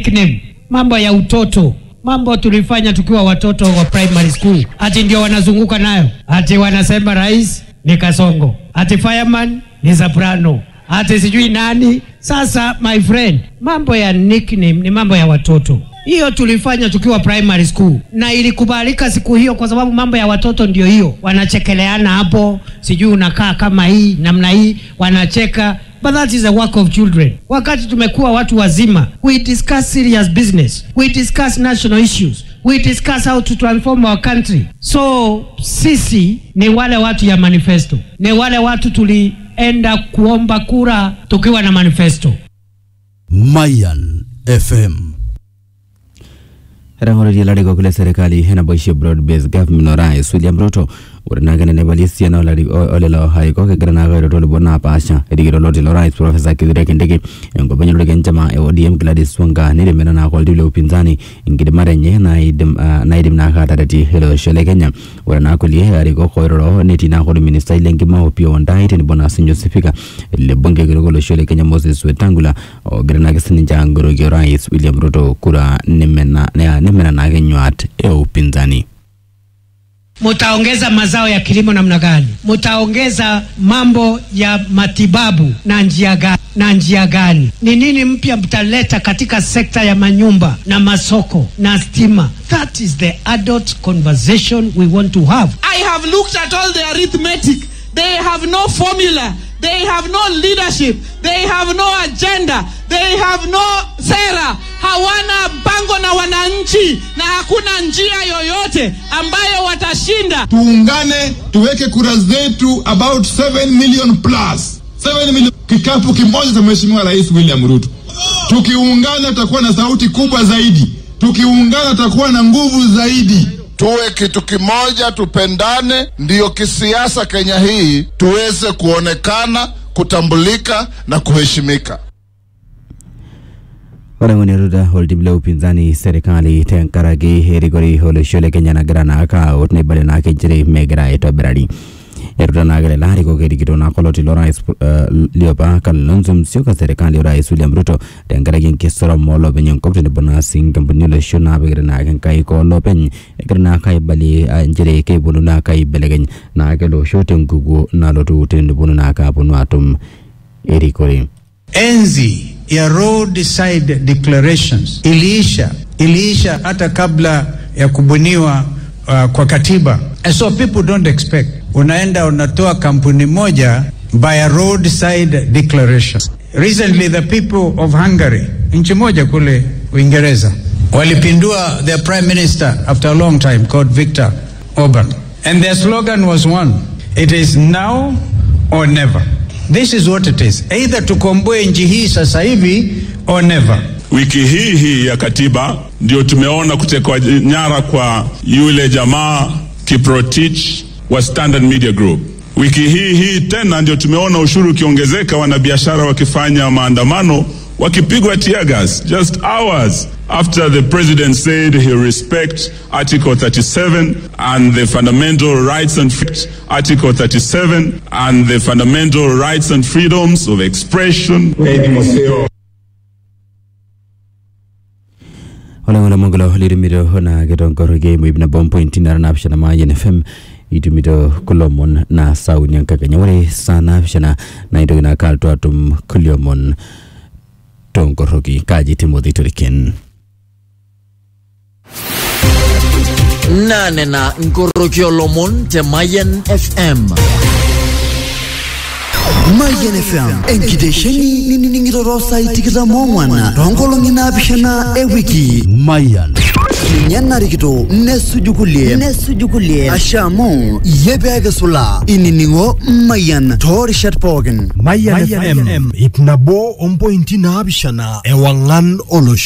nickname, mambo ya utoto, mambo tulifanya tukiwa watoto wa primary school, ati ndio wanazunguka nayo, ati wanasema rais ni Kasongo, ati fireman ni Soprano, ati sijui nani. Sasa my friend, mambo ya nickname ni mambo ya watoto. Hiyo tulifanya tukiwa primary school na ilikubalika siku hiyo, kwa sababu mambo ya watoto ndio hiyo, wanachekeleana hapo, sijui unakaa kama hii namna hii, wanacheka but that is a work of children. Wakati tumekuwa watu wazima, we discuss serious business, we discuss national issues, we discuss how to transform our country. So sisi ni wale watu ya manifesto, ni wale watu tulienda kuomba kura tukiwa na manifesto. Mayan FM. Rang'oretie ilarikok le serikali enaboishe broad based government orais William Ruto ore naa kenenebo esiana olari- o- olelo arikok egira naa airo lomon napaasha erikito loti lorais profesa Kithure Kindiki enkop enye lorika enchama e ODM Gladys Wanga netemena naa oltiu le upinzani enkidimata enye naidim ah, naidim naa ataretie ele osho le Kenya ore naa kulie arikok oiroro netii naa orministai lenkima Opiyo Wandayi tenebo naa sinye osipika le bunge kitok olosho le Kenya Moses Wetangula ogira naake sininche ang'oroki orais William Ruto kura nemena nea- nemena naake nyuat e upinzani Mutaongeza mazao ya kilimo namna gani? Mutaongeza mambo ya matibabu na njia gani? na njia gani? Ni nini mpya mtaleta katika sekta ya manyumba na masoko na stima? That is the adult conversation we want to have. I have looked at all the arithmetic. They have no formula. They have no leadership. They have no agenda. They have no sera. Hawana mpango na wananchi na hakuna njia yoyote ambayo watashinda. tuungane tuweke kura zetu about 7 million plus 7 million kikapu kimoja cha mheshimiwa rais william ruto tukiungana tutakuwa na sauti kubwa zaidi tukiungana tutakuwa na nguvu zaidi tuwe kitu kimoja, tupendane, ndiyo kisiasa Kenya hii tuweze kuonekana, kutambulika na kuheshimika. ore ng'onetuta oltim le upinzani serikali tenkaraki erikori olosho le Kenya nagira naa kaut neibale naake nchere megira aitobirari etuta naake lelo arikok erikito naa koloti lorais uh, liopa Kalonzo Musyoka serikali orais William Ruto tenkaraki enkisoromo olopeny enkop tenebo naa sii nkampunini olosho naapikita naake nkaik olopeny egira naake aibalie uh, nchere keiponu naake aibelekeny naake ele osho tenkukuo nalotu teneponu naake aponu atum erikore enzi ya roadside declarations iliisha iliisha hata kabla ya kubuniwa uh, kwa katiba and so people don't expect unaenda unatoa kampuni moja by a roadside declaration recently the people of hungary nchi moja kule uingereza walipindua their prime minister after a long time called victor orban and their slogan was one it is now or never This is what it is. Either tukomboe nchi hii sasa hivi or never. Wiki hii hii ya katiba ndio tumeona kutekwa nyara kwa yule jamaa Kiprotich wa Standard Media Group. Wiki hii hii tena ndio tumeona ushuru ukiongezeka, wanabiashara wakifanya maandamano wakipigwa tear gas just hours after the president said he respect article 37 and the fundamental rights and freedoms article 37 and the fundamental rights and freedoms of expression oleng'ole mongolo litumito na kitongoroki moip nabo mpointi nara naapishana mayen fm itumito kulomon na sauni enkakenya ore saa naapishana naitoki naa kaaltu atum kuliomon tonkoroki kaji timothy toriken nane na nkoroki olomon te Mayen FM. Mayan FM enkitesheni ninining'ito saai tikitam ong'wan toonkolong'i naapishana ewiki Mayan ninye narikito nesuju kulie nesuju kulie asha amu iyie peekisula inining'o Mayan toorishat pookin Mayan FM ip nabo ompointi naapishana ewang'an olosho